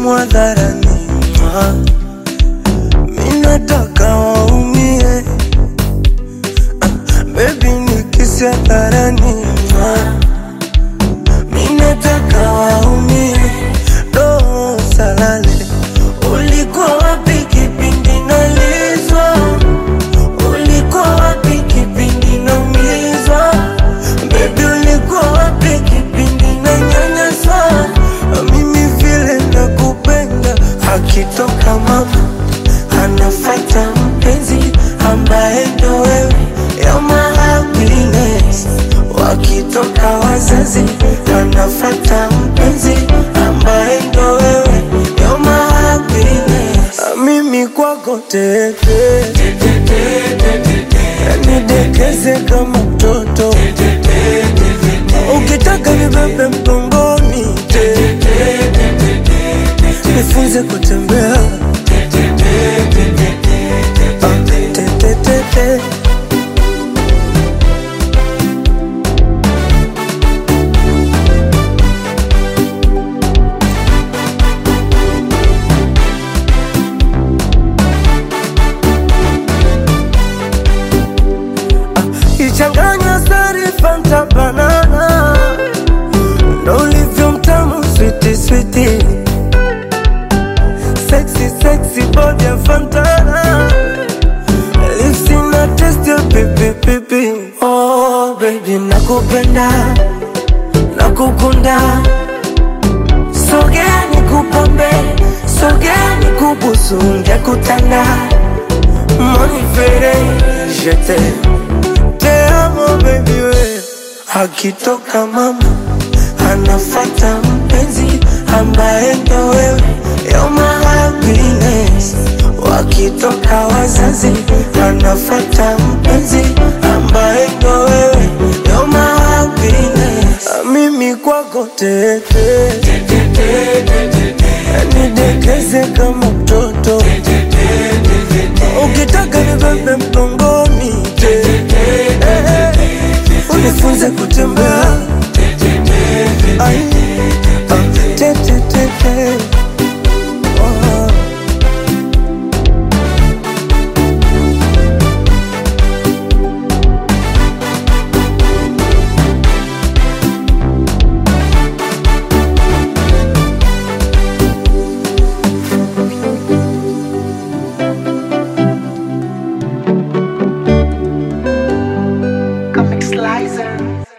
simu hadharani, ma. mi nataka waumie, ah, baby nikisi hadharani, ma. mi nataka waumie, do salale, ulikuwa wapi kipindi nalizwa? Ulikuwa wapi kipindi naumizwa? Baby ulikuwa wapi kipindi nanyanyaswa? Mimi vile nakupenda, akitoka mama anafata mpenzi ambaye ndo wewe, you're my happiness. Wakitoka wazazi anafata mpenzi ambaye ndo wewe, you're my happiness. Mimi kwako teke nidekeze kama mtoto ukitaka nibebe mgongoni nifunze kutembea Ah, te, te, te, te. ichanganya sari fanta banana ndo ulivyo mtamu switi switi sexy sexy body ya fantana lips ina taste ya pipi pipi oh baby nakupenda nakukunda sogea nikupambe sogea nikubusu ngekutanda monifere jete te amo baby we akitoka mama anafata mpenzi ambaye ndo wewe you're my happiness wakitoka wazazi anafata mpenzi ambaye ndo wewe you're my happiness mimi kwako tete nidekeze kama mtoto ukitaka nibebe mgongoni unifunze kutembea Ai, ah, te, te, te, te. Oh. Comic Slicer.